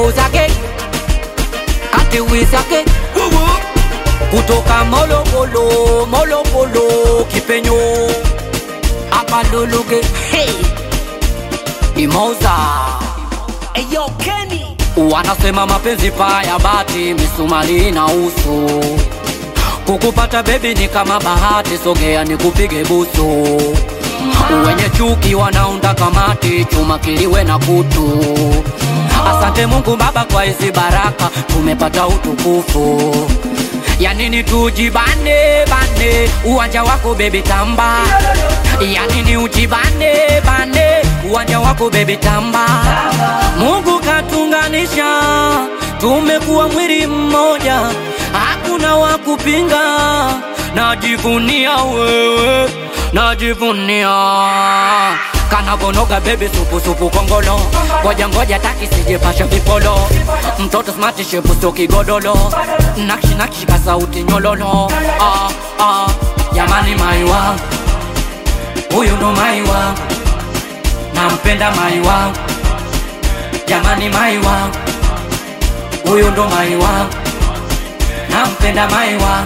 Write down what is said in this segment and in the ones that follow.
mapozake katiwizake kutoka molokolo molokolo kipenyo amaluluke hey. imoza Eyo Kenny wanasema mapenzi paya bati misumari na uso kukupata bebi ni kama bahati sogea ni kupige busu wenye chuki wanaunda kamati chuma kiliwe na kutu asante mungu baba kwa hizi baraka tumepata utukufu yanini tujibane bane uwanja wako bebi tamba yanini ujibane bane uwanja wako bebi tamba mungu katunganisha tumekuwa mwili mmoja hakuna wa kupinga najivunia wewe najivunia kanavonoga bebi supusupu kongolo ngoja ngoja taki sijepasha vipolo mtoto smati shepusto kigodolo nakshi nakshi ka sauti nyololo ah, ah, jamani maiwa huyu ndo maiwa nampenda maiwa jamani maiwa huyu ndo maiwa nampenda maiwa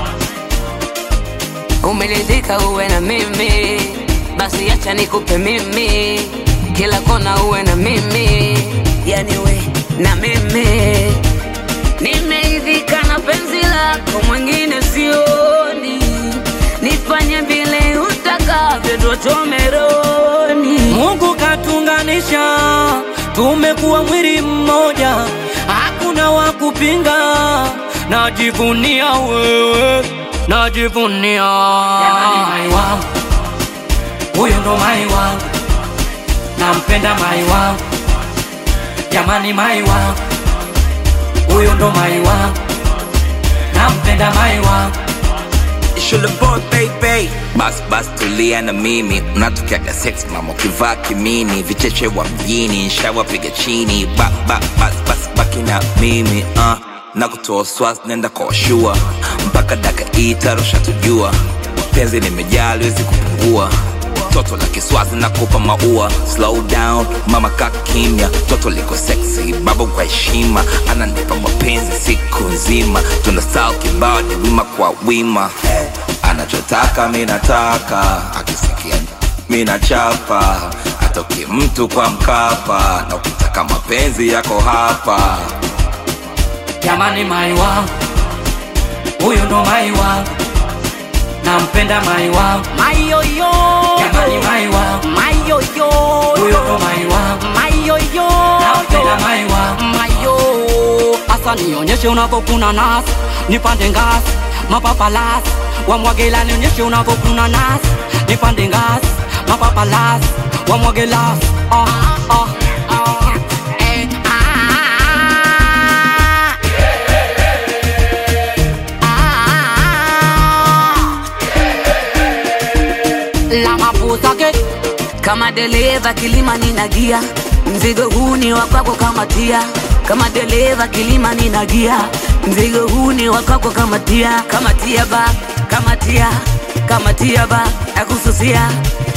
umelizika uwe na mimi basi acha nikupe mimi kila kona uwe na mimi yani we na mimi nimeidhika na penzi lako mwingine sioni nifanye vile utakavyo tuchomeroni mungu katunganisha tumekuwa mwili mmoja hakuna wa kupinga najivunia wewe najivunia Jamani, mai wangu huyu ndo mai wangu nampenda mai wangu jamani mai wangu huyu ndo mai wangu nampenda mai wangu Shule boy baby bas bas tulia na mimi unatokeaga sex mama ukivaa kimini vicheche wa mjini nshawapiga chini ba, ba, bas bas baki na mimi uh. na kutoa swas nenda kwa washua mpaka daka itarusha tujua penzi limejaa liwezi kupungua toto la kiswazi na kupa maua slow down mama ka kimya toto liko sexy baba kwa heshima ananipa mapenzi siku nzima tuna style kibao ni wima kwa wima anachotaka mi nataka akisikia mi nachapa atoki mtu kwa mkapa na ukitaka mapenzi yako hapa jamani mai wangu huyu ndo mai wangu nampenda mai wangu Mayoyo jamani mai wangu Mayoyo huyu ndo mai wangu Mayoyo nampenda mai wangu mayo asa nionyeshe unavyokuna nasi nipande ngasi mapapalasi wamwagela nionyeshe unavyokuna nasi nipande ngasi mapapalasi wamwagelasi ah, ah, ah, eh, ah, ah. la mapuzake kama dereva kilima ninagia mzigo huu ni wa kwako kama tia kama dereva kilima ninagia mzigo huu ni wa kwako kama tia kama tia ba kama tia kama tia ba nakususia